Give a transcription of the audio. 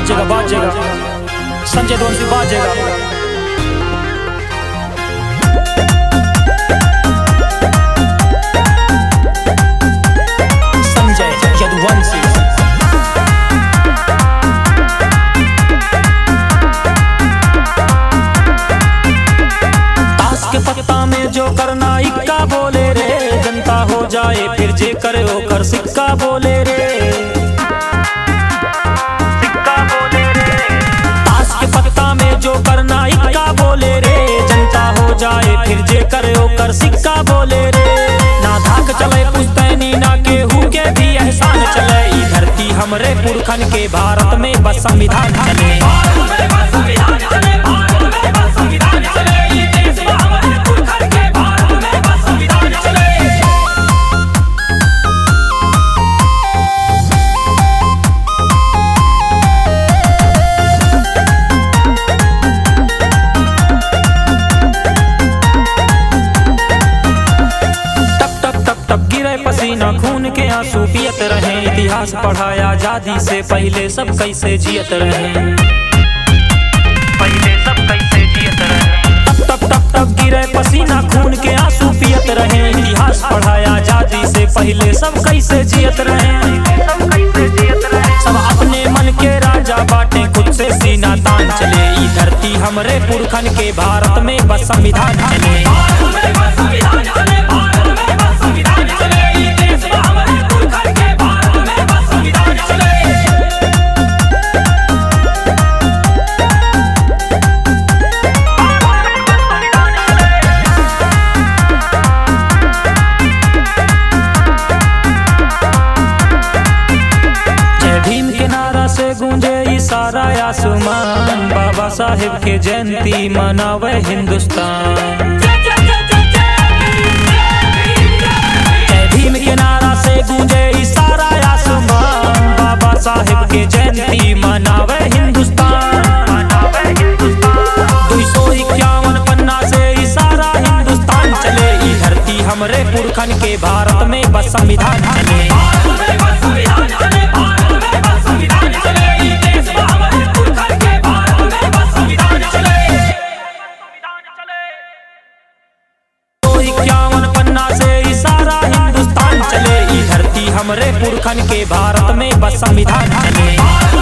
बाजेगा बाजेगा संजय दोनसी बाजेगा संजय यदुवंशी ताश के पत्ता में जो करना इक्का बोले रे जनता हो जाए फिर जे करे ओकर सिक्का बोले रे सिक्का बोले रे ताश के पत्ता में जो करना इक्का बोले रे जनता हो जाए फिर जे करे ओकर सिक्का बोले रे ना धाक चले पुस्तैनी ना केहू के भी एहसान चले ई धरती हमरे पुरखन के भारत में बस संविधान चले टप टप टप टप गिरे पसीना खून के आंसू पियत रहे इतिहास पढ़ाया आजादी से पहले सब कैसे जियत रहे पहले सब कैसे जियत रहे टप टप टप टप गिरे पसीना खून के आंसू पियत रहे इतिहास पढ़ाया आजादी से पहले सब कैसे जियत रहे सब कैसे जियत रहे सब अपने मन के राजा बाटे खुद से सीना तान चले ई धरती हमरे पुरखन के भारत में बस संविधान चले जय भीम के नारा से गूंजे ई सारा आसमान बाबा साहेब के जयंती मनावे हिंदुस्तान जय भीम के नारा से गूंजे ई सारा आसमान बाबा साहेब के जयंती मनावे हिंदुस्तान दुई सौ इक्यावन पन्ना से ई सारा हिंदुस्तान चले ई धरती हमरे पुरखन के भारत में बस संविधान चले सौ इक्यावन पन्ना से ई सारा हिंदुस्तान चले ई धरती हमरे पुरखन के भारत में बस संविधान चले